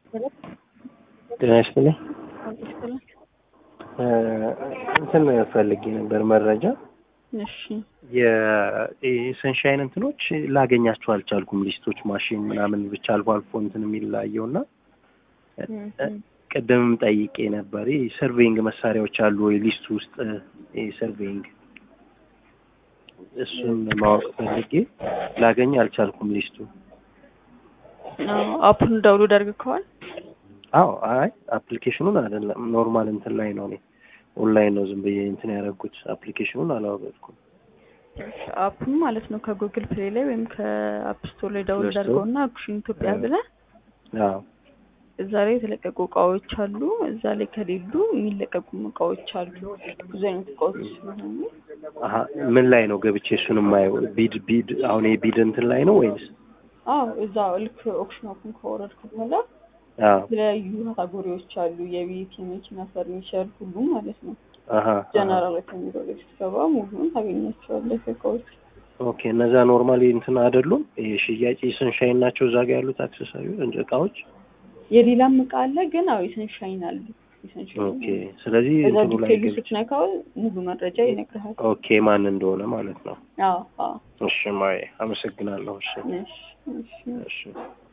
ጤና ይስጥልኝ። እንትን ፈልጌ ነበር መረጃ እሺ የሰንሻይን እንትኖች ላገኛቸው አልቻልኩም። ሊስቶች ማሽን ምናምን ብቻ አልፎ አልፎ እንትን የሚላየው እና ቅድምም ጠይቄ ነበር። ሰርቬይንግ መሳሪያዎች አሉ ወይ ሊስቱ ውስጥ ሰርቬይንግ እሱን ማወቅ ፈልጌ ላገኝ አልቻልኩም ሊስቱ። አፑን ዳውንሎድ አድርገዋል? አዎ አይ አፕሊኬሽኑን አይደለም ኖርማል እንትን ላይ ነው እኔ ኦንላይን ነው ዝም ብዬ እንትን ያደረኩት አፕሊኬሽኑን አላወቀድኩም። አፑን ማለት ነው ከጉግል ፕሌይ ላይ ወይም ከአፕ ስቶር ላይ ዳውንሎድ ስቶር? አድርገውና አክሽን ኢትዮጵያ ብለህ አዎ እዛ ላይ የተለቀቁ እቃዎች አሉ። እዛ ላይ ከሌሉ የሚለቀቁም እቃዎች አሉ። ብዙ አይነት እቃዎች ስለሆኑ አሀ ምን ላይ ነው ገብቼ እሱን የማየው? ቢድ ቢድ አሁን የቢድ እንትን ላይ ነው ወይስ? አዎ እዛ ልክ ኦፕሽን አፑን ከወረድክ በኋላ አዎ የተለያዩ ካታጎሪዎች አሉ። የቤት፣ የመኪና፣ ፈርኒቸር ሁሉም ማለት ነው። አሀ አሀ። ጀነራል ከሚለው ላይ ስትገባ ሙሉን ታገኛቸዋለህ እቃዎች። ኦኬ እነዛ ኖርማሊ እንትን አይደሉም? ይሄ ሽያጭ ሰንሻይን ናቸው እዛ ጋር ያሉት አክሰሰሪዎች እቃዎች? የሌላም እቃ አለ ግን አዎ የሰንሻይን አሉ። የሰንሻይን ኦኬ ስለዚህ እዛ እንትኑ ላይ ዲቴይሉ ገብቼ ስትነካው ሙሉ መረጃ ይነግርሃል። ኦኬ ማን እንደሆነ ማለት ነው። አዎ አዎ እሺ ማየ አመሰግናለሁ። እሺ እሺ እሺ እሺ